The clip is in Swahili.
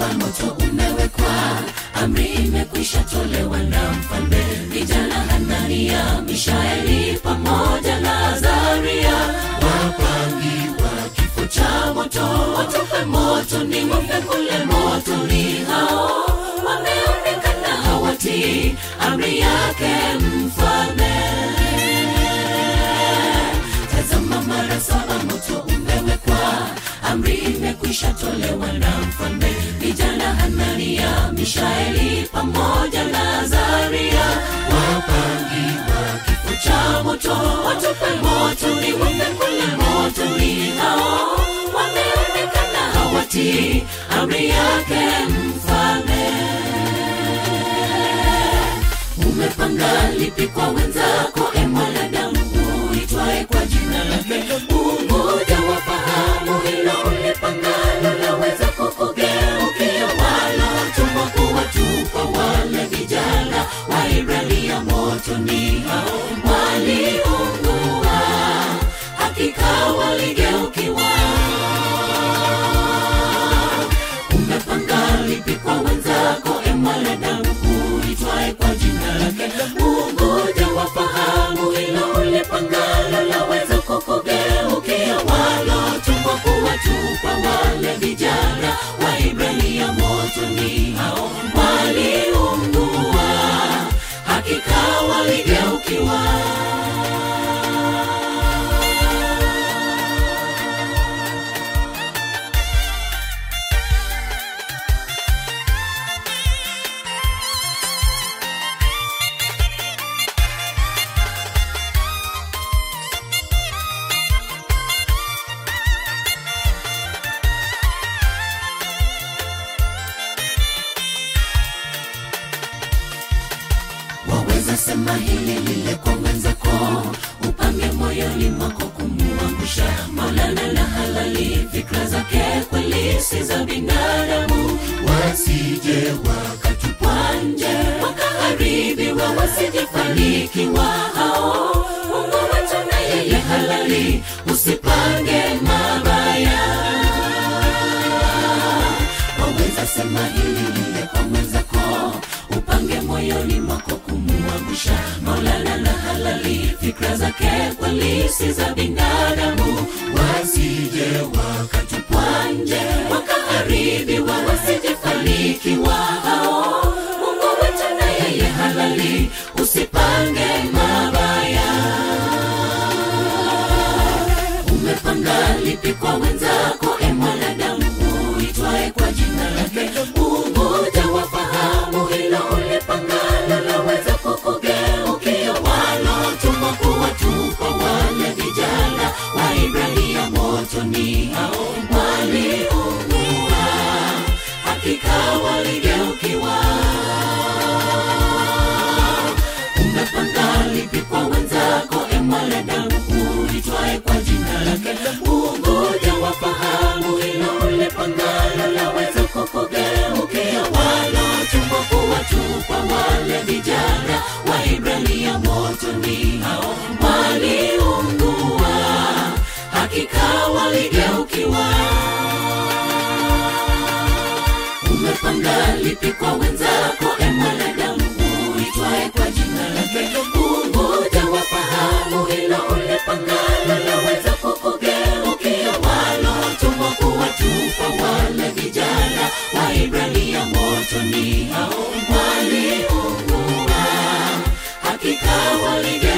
saba moto umewekwa amri imekwisha tolewa na mfalme vijana hanania mishaeli pamoja na azaria wapangiwa kifo cha moto watupe moto ni ng'ombe kule moto ni hao wameonekana hawatii amri yake mfalme tazama mara saba moto umewekwa amri imekwisha tolewa na mfalme vijana hanania mishaeli pamoja na azaria wapangiwa kifo cha moto watupe moto ni ng'ombe kule moto ni hao wameonekana hawatii amri yake mfalme umepanga lipi kwa wenzako e mwanadamu uitwae kwa jina lake ungoja wafahamu hilo ulipangalo laweza kukugeukia walotumwa kuwatupa wale vijana waibralia motoni hao waliungua hakika waligeukiwa umepanga lipi kwa wenzako e mwanadamu uitwae kwa jina lake ungoja wafahamu hilo ulipangalo laweza kukugeukia walotumwa kuwatupa wale vijana waibrania motoni hao waliungua hakika waligeukiwa waweza sema hili lile kwa mwenzako upange moyoni mwako kumuangusha maulana na halali fikra zake kweli si za binadamu wasije wakatupwa nje wakaharibiwa wasijefanikiwa hao mungu wetu na yeye halali usipange mabaya waweza sema hili lile kwa mwenzako upange moyoni mwako kumuangusha maulana na halali fikra zake kweli si za binadamu wasije wakatupwa nje wakaharibiwa wasijefanikiwa hao mungu wetu na yeye halali usipange mabaya umepanga lipi kwa wenzako e mwanadamu uitwae kwa jina lake ungoja wafahamu hilo ulipangalo laweza kukugeukia walotumwa kuwatupa wale vijana waibrania motoni hao waliungua hakika waligeukiwa umepanga lipi kwa wenzako e mwanadamu uitwae kwa jina lake ungoja wafahamu hilo ulipangalo laweza kukugeukia walotumwa kuwatupa wale vijana waibrania motoni hao waliungua hakika waligeukiwa umepanga lipi kwa wenzako e mwanadamu uitwae kwa jina lake ungoja wafahamu hilo ulipangalo laweza kukugeukia walotumwa kuwatupa wale vijana waibrania motoni hao waliungua hakika walige